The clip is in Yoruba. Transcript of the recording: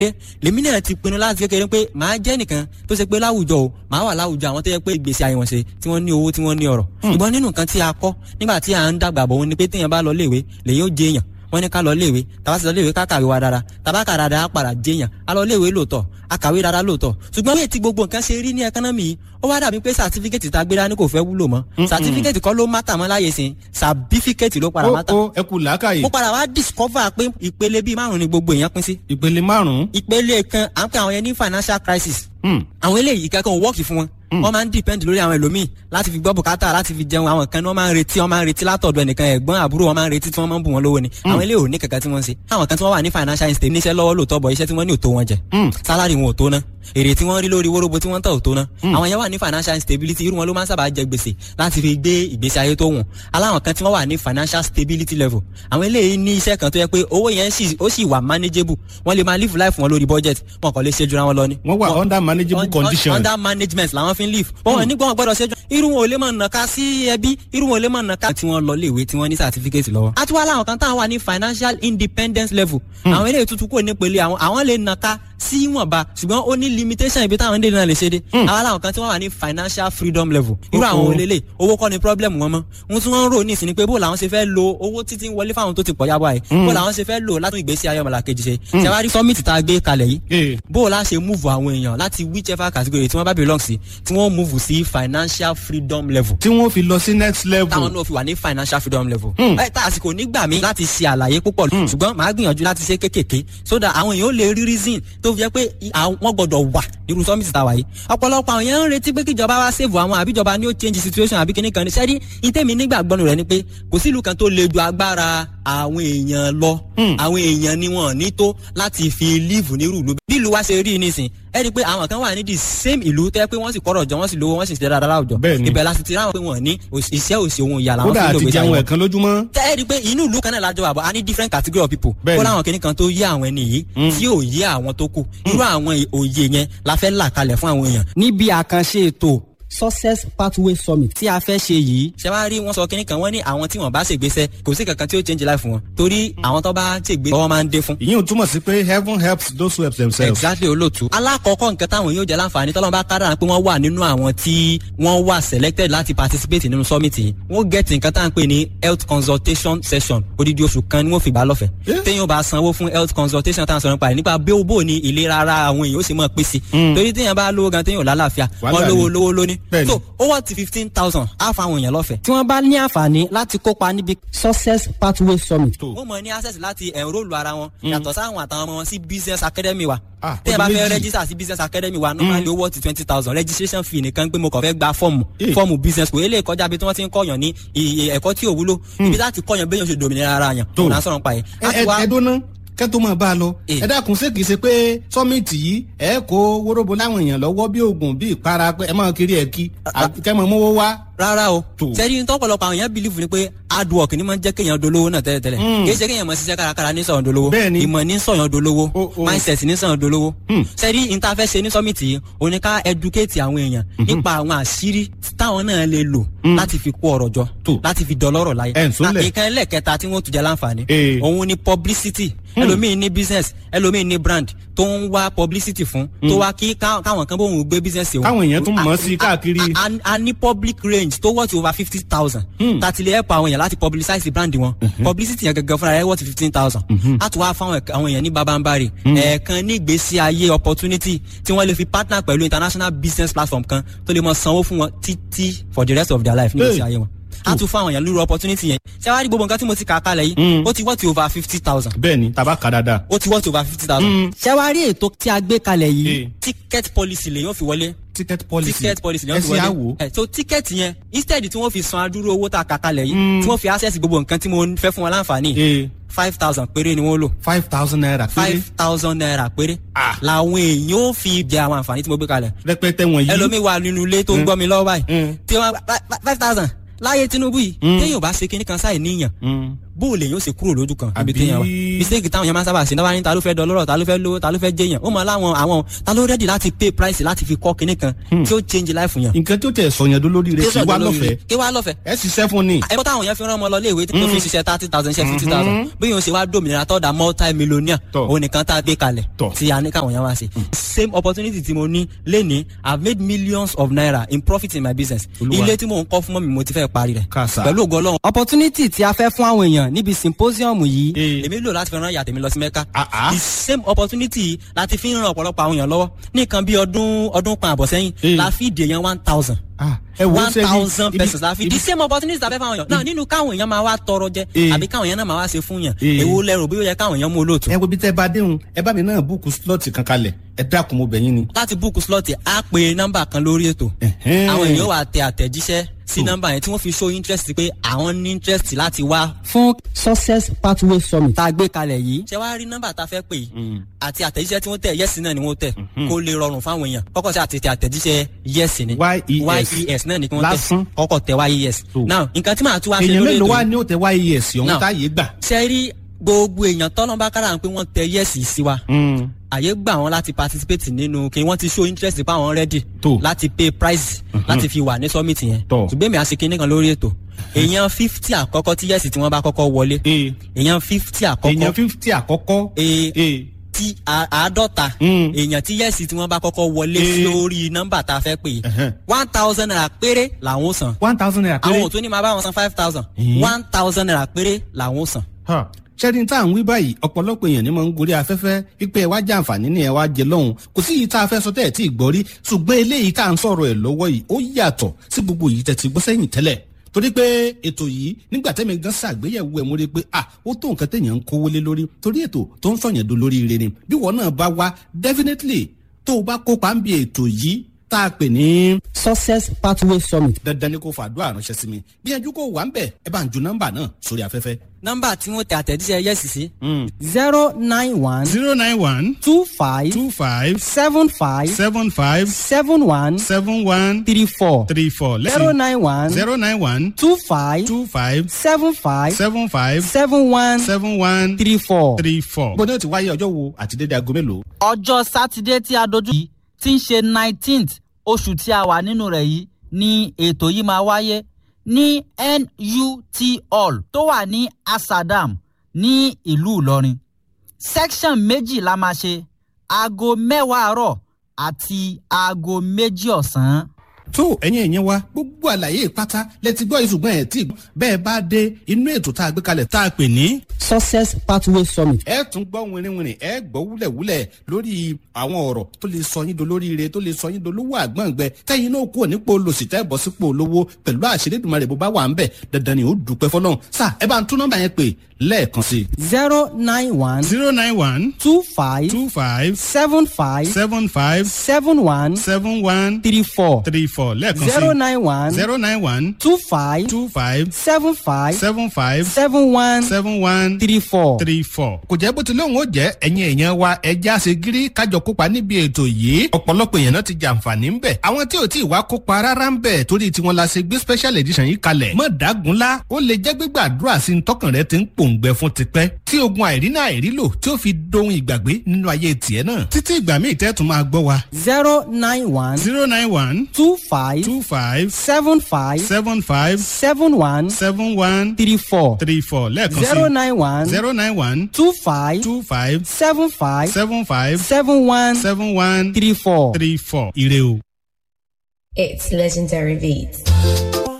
lèmi náà ti pinnu láti kékeré pé màá jẹ́ nìkan tó ṣe pé láwùjọ o màá wà láwùjọ àwọn tó yẹ pé ìgbésí ayé wọn ṣe tí wọ́n ní owó tí wọ́n ní ọ̀rọ̀ ṣùgbọ́n nínú nǹkan tí a kọ́ nígbà tí à ń dàgbà bọ̀ wọn ni pé téèyàn bá lọ léèwé lèyìn ó jẹ èèyàn wọ́n ní ká lọ léèwé tàbá sì lọ léèwé ká kàwé wa dára tàbá kà dára á padà jẹyàn á lọ léèwé lóòótọ́ á kàwé dára lóòótọ́ ṣùgbọ́n bí ètí gbogbo nǹkan ṣe rí ní ẹkánọ́mì yìí ó wá dàbí pé sàtífíkẹ́tì tá a gbé dání kò fẹ́ wúlò mọ́ sàtífíkẹ́tì kọ́ ló mátà mọ́ láyé sìn sàbífíkẹ́tì ló padà mátà. ó ẹ kú làákàyè. mo padà wá discover pé ìpele bíi márùn ni gbogbo èèyàn pín sí. ìpele márùn-ún. ìpele kan à ń pè àwọn yẹn ní financial crisis. àwọn eléyìí kankan ò wọ́ọ̀kì fún wọn wọ́n máa ń depend lórí àwọn ẹlòmíì láti fi gbọ́ bùkátà láti fi jẹun àwọn kan ní wọ́n máa ń retí wọ́n máa ń retí látọ̀dọ̀ ẹnìkan ẹ̀gbọ́n àbúrò wọ́n máa ń retí tí wọ́n máa ń bù wọ́n lówó ni àwọn eléyìí ò ní kankan tí wọ́n ń ṣe àwọn kan tí wọ́n wà ní financial instability níṣẹ́ lọ́wọ́ lóòótọ́ bọ̀ iṣẹ́ tí wọ́n ní ò tó wọn jẹ salary wọn ò tó ná èrè tí wọ́n rí lórí wóróbo tí wọ́n tà ò tó ná àwọn yẹn wà ní financial instability irú wọn ló máa ń sábà jẹ gbèsè láti fi gbé ìgbésí ayé tó wùn aláwọn kan tí wọ́n wà ní financial stability level àwọn eléyìí ní iṣẹ́ kan tó yẹ pé owó yẹn ó sì wà manageable wọ́n lè máa live life wọn lórí budget wọn kàn lè ṣe jura wọn lọ ni. wọ́n wà under manageable condition. under management làwọn fi ń live. wọ́n ní gbọ́n gbọ́dọ̀ ṣẹ́jọ́ irú wọn ò lè máa nàka sí ẹbí irú wọn ò lè máa nàka tí wọ́n lọ léèwé tí wọ́n ní certificate lọ́wọ́. a tún wá láwọn kan táwọn wà ní financial independence level. àwọn eléyìí tuntun kò ní pele àwọn àwọn lè nàka sí ìwọ̀nba ṣùgbọ́n ó ní limitation ibi táwọn dènà lè ṣe dé. àwọn làwọn kan tí wọ́n wà ní financial freedom level. irú àwọn olélè owó kọ́ ni problem wọn mọ́. ohun tí wọ́n ń rò ní ìsìn ni pé bó làwọn ṣe fẹ́ lo owó títí wọlé fáwọn tó ti pọ̀ yábọ̀ àyè. bó làwọn ṣe fẹ́ lò látún ìgbésí ayé ọmọlàkejì ṣe. ṣàwárí summit tá a gbé kalẹ̀ yìí. bó la ṣe move àwọn èèyàn láti whichever category tí wọ́n bá belong sí tí wọ́n move sí financial freedom level. tí wọ́n fi lọ sí next level. táwọn náà fi wà ní financial freedom level. ẹ tá àsìkò nígbà mi láti ṣe àlàyé púpọ̀ ṣùgbọ́n màá gbìyànjú láti ṣe kékèké so that àwọn èèyàn ó lè rí reason tó fi jẹ́ pé wọ́n gbọ́dọ̀ wà nírú summit tá a wà yìí. ọ̀pọ̀lọpọ̀ àwọn èèyàn ń retí pé kíjọba wá save àwọn àbíjọba ní ó change situation àbí kíní kan ní sẹ́rí ìtẹ́mi nígbàgbọ́nù rẹ̀ ni pé kò sí ìlú kan tó le ju agbára àwọn èèyàn lọ àwọn èèyàn ni wọn ní tó láti fi live nírú ìlú bí ìlú wa ṣe rí nísìn ẹ rí i pé àwọn kan wà ní the same ìlú tẹ́ pé wọ́n sì kọ́rọ̀ jọ wọ́n sì lówó wọ́n sì ṣe dáadáa láwùjọ ibẹ̀ la sì ti ráwọn pé wọ́n ní iṣẹ́ òsì ohun ìyá làwọn fi lò gbèsè àwọn ẹ̀kan lójúmọ́. tẹ́ ẹ rí i pé inú ìlú kan náà lájọ àbọ̀ a ní different category of people kó láwọn kìnnì kan tó yé àwọn ẹni yìí tí ò yé àwọn tó kù irú àwọn òye yẹn la fẹ́ là kalẹ̀ fún àwọn èèyàn. níbi àkànṣe ètò success pathway summit tí a fẹ́ ṣe yìí ṣe wá rí wọn sọ kínní kan wọ́n ní àwọn tí wọ́n bá ṣègbésẹ̀ kò sí kankan tí ó change life wọn torí àwọn tó bá ṣègbé ọwọ́ máa ń dé fún. ìyẹn ò túmọ̀ sí pé heaven helps those who help themselves. exactly olóòtú. alákọ̀ọ́kọ́ nǹkan táwọn yóò jẹ́ láǹfààní tọ́lọ́mù bá kára pé wọ́n wà nínú àwọn tí wọ́n wà selected láti participate nínú summit yìí wọ́n get nǹkan tá à ń pè ní health consultation session odidi oṣù kan ni wọ́n fi gbà lọ́fẹ̀ẹ́ téèyàn bá sanwó fún health consultation tá à ń sọ̀rọ̀ nípa rẹ̀ nípa bí ó bò ní ìlera ara àwọn èèyàn ó sì mọ̀ pèsè torí téèyàn bá lówó gan téèyàn ò lálàáfíà wọ́n lówó lówó lóní so ó wà ti fifteen thousand á fa àwọn èèyàn lọ́fẹ̀ẹ́. tí wọ́n bá ní àǹfààní láti kópa níbi success pathway summit. wọ́n mọ̀ ní access láti enrol ara wọn yàtọ̀ sáwọn àtàwọn ọmọ wọn sí business academy wa. tẹ́ ẹ bá fẹ́ register sí business academy wa normally owó ti twenty thousand registration fee nìkan pé mo kàn fẹ́ gba fọ́ọ̀mù fọ́ọ̀mù business kò eléyìí kọjá bí tí wọ́n ti ń kọ́yàn ní ẹ̀kọ́ tí ò wúlò ibi láti kọ́yàn béèyàn ṣe dòmìnira ara yàn òun à ń sọ̀rọ̀ pa yẹn. ẹ ẹ dóná kẹ́ tó máa bá a lọ. ẹ dákun ṣé kìí ṣe pé sọ́mìtì yìí ẹ kó wóróbo láwọn èèyàn lọ́wọ́ bí oògùn bí ìpara pé ẹ máa kiri ẹ̀ kí kẹ́ mọ̀ mówó wá. rárá o sẹ́ni tọ́pọ̀lọpọ̀ àwọn èèyàn bìlífù ni pé hard work ni máa ń jẹ́ kéèyàn dolówó náà tẹ́lẹ̀tẹ́lẹ̀ kì í ṣe kéèyàn máa ṣiṣẹ́ kárakára ní sọ̀yàn dolówó ìmọ̀ ní sọ̀yàn dolówó mindset ní sọ̀yàn dolówó sẹ́ni ìtafẹ́ ṣe ní sọ́mìtì yìí òní ká educate àwọn èèyàn nípa àwọn àṣírí táwọn náà lè lò láti fi kó ọ̀rọ̀ jọ láti fi dọlọ́rọ̀ láyé ìkan ẹlẹ́kẹta tí wọ́n tún jẹ́ láǹfààní òun ni publicity ẹlòmíì ní business ẹlòmíì ní brand tó ń wá publicity fún tó wá kí káwọn kan bóun gbé business wọn. káwọn èèyàn tún mọ̀ sí káàkiri. a ní public range tó wọ́ọ̀tì over fifty thousand. tàti lè help àwọn èèyàn láti publicize brand wọn. publicity yẹn gẹ́gẹ́ fúnra rẹ̀ wọ́ọ̀tì fifteen thousand. a tún wá fáwọn àwọn èèyàn ní babambari. ẹ̀ẹ̀kan ní ìgbésí ayé opportunity tí wọ́n lè fi partner pẹ̀lú international business platform kan tó lè mọ sanwó fún wọn títí for the rest of their life ní ìgbésí ayé wọn a tún fún àwọn èèyàn lórí opportunity yẹn ṣé wàá rí gbogbo nǹkan tí mo ti kà á kalẹ̀ yìí ó ti wọ́ọ̀tì over fifty thousand. bẹ́ẹ̀ni tàbá kà dáadáa. ó ti wọ́ọ̀tì over fifty thousand. ṣé wàá rí ètò tí a gbé kalẹ̀ yìí ticket policy lè yóò fi wọlé. ticket policy ticket policy lè yóò fi wọlé. ẹ ṣe àwò. so ticket yẹn instead tí wọ́n fi san adúrú owó tá a kà kalẹ̀ yìí tí wọ́n fi access gbogbo nǹkan tí mo fẹ́ fún wọn láǹfààní five thousand péré ni wọ́n lò. five thousand naira péré. five thousand naira péré. làwọn èèyàn ó fi jẹ àwọn àǹfààní tí mo gbé kalẹ̀. rẹpẹtẹ wọ̀nyí. ẹlòmíì wà nínú ilé tó ń gbọ́ mi lọ́wọ́ báyìí. tí wọ́n five thousand láyé Tinubu yìí téèyàn bá ṣe kinní kan sáì níyàn bó o lè yóò ṣe kúrò lójú kan níbi Àbí- téèyàn wà mistake táwọn yẹn máa ń sábà ṣe náà ní ta ló fẹ́ dọlọ́rọ̀ ta ló fẹ́ lówó ta ló fẹ́ jẹyàn ó mọ láwọn àwọn ta ló rẹ́dì láti pay price láti fi kọ́ kinní kan tí ó change life yẹn. nǹkan tó tẹ̀ sọ̀yàn dó lórí rẹ̀ sí wá lọ́fẹ̀ẹ́ kí wá lọ́fẹ̀ẹ́ ẹ ṣiṣẹ́ fún ni. ẹ̀kọ́ táwọn yẹn fi rán ọmọ lọ léèwé tó fi ṣiṣẹ́ thirty thousand ṣe fifty thousand bí yóò ṣe wá dòmìnira tọ́da multi millionaire Tọ́. òun nìkan tá a gbé kalẹ̀ Tọ́. tí a ní káwọn yẹn wá ṣe. same opportunity tí mo ní lénìí i have made millions of naira in profit in my business Olúwa. ilé tí mò ń kọ́ fún mọ́ mi mo ti fẹ́ parí rẹ̀ Kàsà. pẹ̀lú ògo ọlọ́run. opportunity tí a fẹ́ fún àwọn èèyàn níbi symposium yìí Eh. èmi lò láti fi rán ìyá tèmi lọ sí mẹ́ka Ah, ah. the same opportunity láti fi ń ran ọ̀pọ̀lọpọ̀ àwọn èèyàn lọ́wọ́ ní nǹkan bí ọdún ọdún kan àbọ̀ sẹ́yìn Eh. la fi dè yẹn one thousand Ah, ẹ wo one ṣe ibi- thousand ibi- persons la fi ibi- the same opportunity la fẹ́ fáwọn èèyàn náà nínú káwọn èèyàn máa wá tọrọ jẹ Eh. àbí káwọn èèyàn náà máa wá ṣe fún yàn Eh. èwo lẹ́rù bí ó yẹ káwọn èèyàn mú olóòtú. ẹ wo bí tẹ́ bá déhùn ẹ bá mi náà búùkù slọ́ọ̀tì kan kalẹ̀ ẹ dákun mo bẹ̀ yín ni. láti búùkù slọ́ọ̀tì á pe nọ́mbà kan lórí ètò Ẹ̀hẹ́n. àwọn èèyàn wà tẹ àtẹ̀jíṣẹ́ sí nọ́mbà yẹn tí wọ́n fi show interest pé àwọn ní interest láti wá. fún success pathway summit tá a gbé kalẹ̀ yìí. ṣé wàá rí nọ́mbà tá a fẹ́ pè yìí àti àtẹ̀jíṣẹ́ tí wọ́n tẹ̀ yẹ́sì náà ni wọ́n tẹ̀ kó lè rọrùn fáwọn èèyàn kọ́kọ́ sí àtẹ̀tẹ̀ àtẹ̀jíṣẹ́ yẹ́sì ni YES. yes náà ni kí wọ́n Lásán. tẹ̀ kọ́kọ́ tẹ̀ yes. So. now nǹkan tí màá tún wá ṣe èèyàn lórí mélòó ètò wá yìí ní ó tẹ wáyé ẹ̀sì ọ̀hún Now. táyé gbà. ṣe rí gbogbo èèyàn tọ́lọ́mbà kára pé wọ́n tẹ yẹ́sì sí wa àyè gbà wọn láti participate nínú kí wọ́n ti show interest pa wọn ready Tó. láti pay price láti fi wà ní summit yẹn Tó. ṣùgbọ́n èmi àṣekí nìkan lórí ètò èèyàn fifty àkọ́kọ́ tí yẹ́sì tí wọ́n bá kọ́kọ́ wọlé ee èèyàn fifty èèyàn àkọ́kọ́ fífítì àkọ́kọ́. ee ee tí a- àádọ́ta Mm. èèyàn tí yẹ́sì tí wọ́n bá kọ́kọ́ wọlé Eh. lórí nọ́mbà tá a fẹ́ pè é Ẹ̀hẹ́n. one thousand naira péré làwọn ó san one thousand naira àwọn péré. ò tún ní máa bá wọn san five thousand Eh. one thousand naira péré làwọn ó san. Ha. ṣẹ́ni tá à ń wí báyìí ọ̀pọ̀lọpọ̀ èèyàn ni mo ń gorí afẹ́fẹ́ wípé ẹ wá jẹ àǹfààní ni ẹ wá jẹ lọ́hùn kò sí yìí tá a fẹ́ sọ tẹ́ ẹ̀ tí ì gbọ́ rí ṣùgbọ́n eléyìí tá à ń sọ̀rọ̀ ẹ̀ lọ́wọ́ yìí ó yàtọ̀ sí gbogbo yìí tẹ̀ ti gbọ́ sẹ́yìn tẹ́lẹ̀ torí pé ètò yìí nígbà tẹ́mi gan ṣàgbéyẹ̀wò ẹ̀ mo rí i pé ah ó tó nǹkan téèyàn ń kówó lé lórí torí ètò tó ń sọ̀yàn do lórí ire ni bí wọn náà bá wá definitely tó o bá kópa ń bi ètò yìí tá a pè ní success pathway summit. dandan ni kò fàdúrà ránṣẹ́ sí mi gbìyànjú kó wà ń bẹ̀ ẹ bá ń ju nọ́mbà náà sórí afẹ́fẹ́. nọ́mbà tí wọ́n tẹ àtẹ̀jíṣẹ́ yẹ́sì sí. zero nine one zero nine one two five two five seven five seven five seven one seven one three four three four zero nine one zero nine one two five two five seven five seven five seven one seven one three four. three four. bó ní o ti wáyé ọjọ́ wo àti dédé aago mélòó. ọjọ́ sátidé tí a dojú yìí tí ń ṣe nineteenth oṣù tí a wà nínú rẹ̀ yìí ni ètò yìí máa wáyé ní NUT hall tó wà ní Asadam ní ìlú Ìlọrin section méjì la máa ṣe aago mẹ́wàá àárọ̀ àti aago méjì ọ̀sán. tó ẹ̀yin ẹ̀yin wa gbogbo àlàyé pátá lẹ́tí gbọ́ ìṣùgbọ́n ẹ̀ tí bẹ́ẹ̀ bá dé inú ètò tá a gbé kalẹ̀ tá a pè ní. success pathway summit. ẹ tún gbọ́ wìnrìnwìnrìn ẹ gbọ́ wúlẹ̀wúlẹ̀ lórí àwọn ọ̀rọ̀ tó lè sọ yín dolóríire tó lè sọ yín dolówó àgbọ̀ngbẹ kẹ́yìn náà kúrò nípò olòṣì tẹ́ bọ́ sípò olówó pẹ̀lú àṣírí ìdùnmọ̀rẹ̀ bó bá wà ń bẹ̀ dandan ni ó dùpẹ́ fọlọ́run sà ẹ bá ń tún nọ́mbà yẹn pè lẹ́ẹ̀kan sí i. zero nine one zero nine one two five two five seven five seven five seven one seven one three four three four lẹ́ẹ̀kan zero sí nine one zero nine one two five two five seven five seven five seven one seven one three four. three four. kò jẹ́ bó ti lóun ó jẹ́ ẹ̀yin èèyàn wa ẹja ṣe gírí kájọ kópa níbi ètò yìí ọ̀pọ̀lọpọ̀ èèyàn náà ti jàǹfààní ń bẹ̀ àwọn tí ò tí ì wá kópa rárá ń bẹ̀ torí tiwọn la ṣe gbé special edition yìí kalẹ̀ mọ̀ dágunlá ó lè jẹ́ gbígbàdúrà sí ní tọkàn rẹ ti ń pòǹgbẹ fún tipẹ́ tí ogun àìrínà àìrílò tí ó fi dohun ìgbàgbé nínú ayé tiẹ̀ náà títí ìgbà míì tẹ́ tún máa gbọ́ wa zero nine one zero nine one two five two five seven five seven five seven one seven one three four three four lẹ́ẹ̀kan zero sí nine one zero nine one two five two five seven five seven five seven one seven one three four. three four ire o. It's legendary beats.